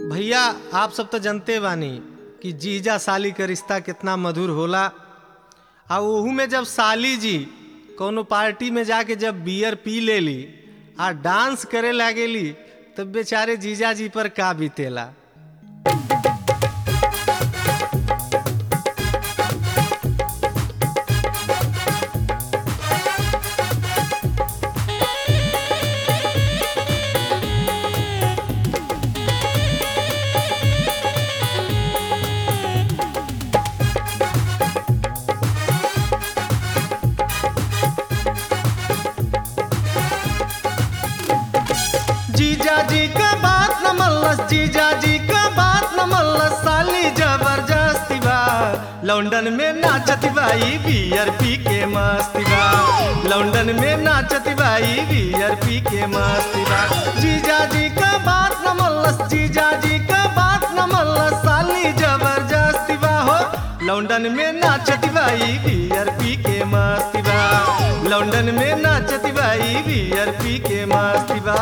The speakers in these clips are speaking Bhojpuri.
भैया आप सब तो जानते बानी कि जीजा साली का रिश्ता कितना मधुर होला आ ओहू में जब साली जी कोनो पार्टी में जाके जब बियर पी लेली आ डांस करे लागेली तब बेचारे जीजा जी पर का बीतेला जीजा जी का बात न मल्लस जीजा जी का बात न मल्लस साली जबरदस्ती बा लंदन में नाचती बाई बियर पी के मस्ती बा लंदन में नाचती बाई बियर पी के मस्ती बा जीजा जी का बात न मल्लस जीजा जी का बात न मल्लस साली जबरदस्ती बा हो लंदन में नाचती बाई बियर पी के मस्ती बा लंदन में नाचती बाई बियर पी के मस्ती बा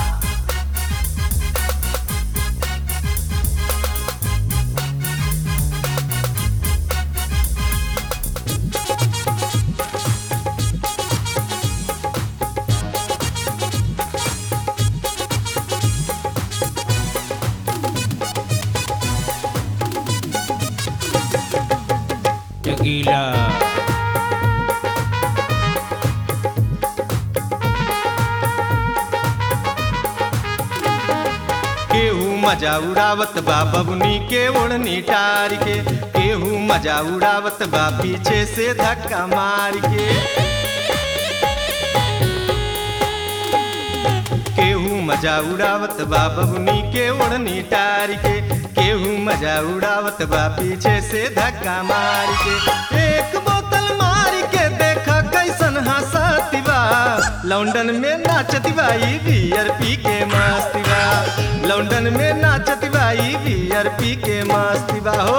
Tequila. केहू मजा उड़ावत बा बबुनी के ओढ़नी टार के केहू मजा उड़ावत बा पीछे से धक्का मार के केहू मजा उड़ावत बा बबुनी के ओढ़नी टार के केहू मजा उड़ावत बा पीछे से धक्का मार के एक बोतल मार के देखा कैसन हंसती बा लंदन में नाचती बाई बियर पी के मस्ती बा लंदन में नाचती बाई बियर पी के मस्ती बा हो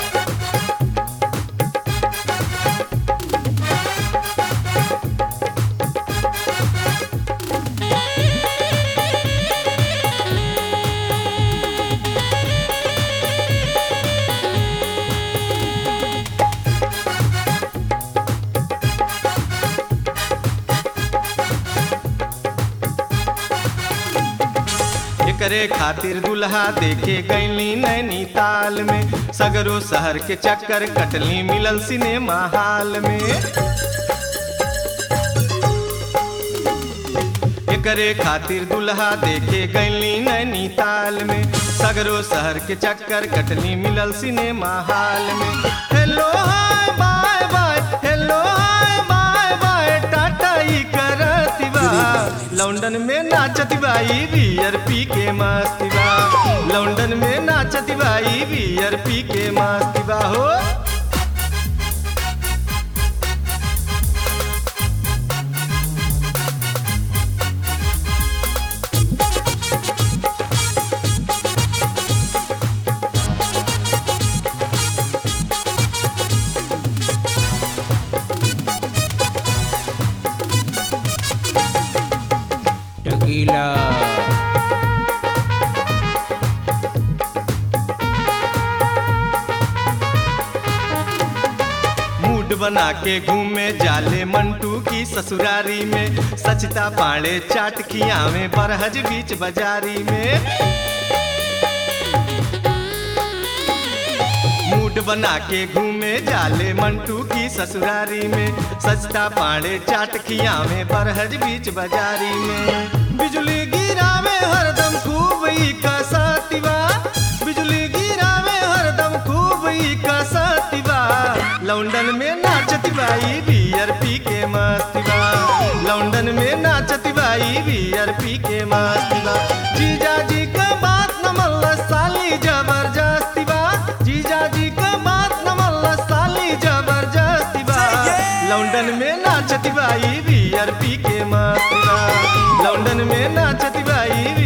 एकरे खातिर दुल्हा देखे गईली नैनीताल में सगरो शहर के चक्कर कटली मिलल सिनेमा हाल में एकरे खातिर दुल्हा देखे गईली नैनीताल में सगरो शहर के चक्कर कटली मिलल सिनेमा हाल में hello hi bye bye hello hi bye bye tata ई करती बा लंदन में नाचती बाई बियर पी के मस्ती बा लंदन में नाचती बाई बियर पी के मस्ती बा हो Tequila. मूड बना के घूमे जाले मंटू की ससुरारी में सचता पाड़े चाट खियावे बरहज बीच बाजारी में मूड बना के घूमे जाले मंटू की ससुरारी में सचता पाड़े चाट खियावे बरहज बीच बाजारी में बिजली गिरावे हरदम खूब ई कसतिवा बिजली गिरावे हरदम खूब ई कसतिवा लंदन में नाचती बाई बियर पी के मस्ती बा लंदन में नाचती बाई बियर पी के मस्ती बा जीजा जी का बात न मल्ला साली जबरदस्ती बा जीजा जी का बात न मल्ला साली जबरदस्ती बा लंदन में नाचती बाई बियर पी के मस्ती बा लंदन में नाचती बाई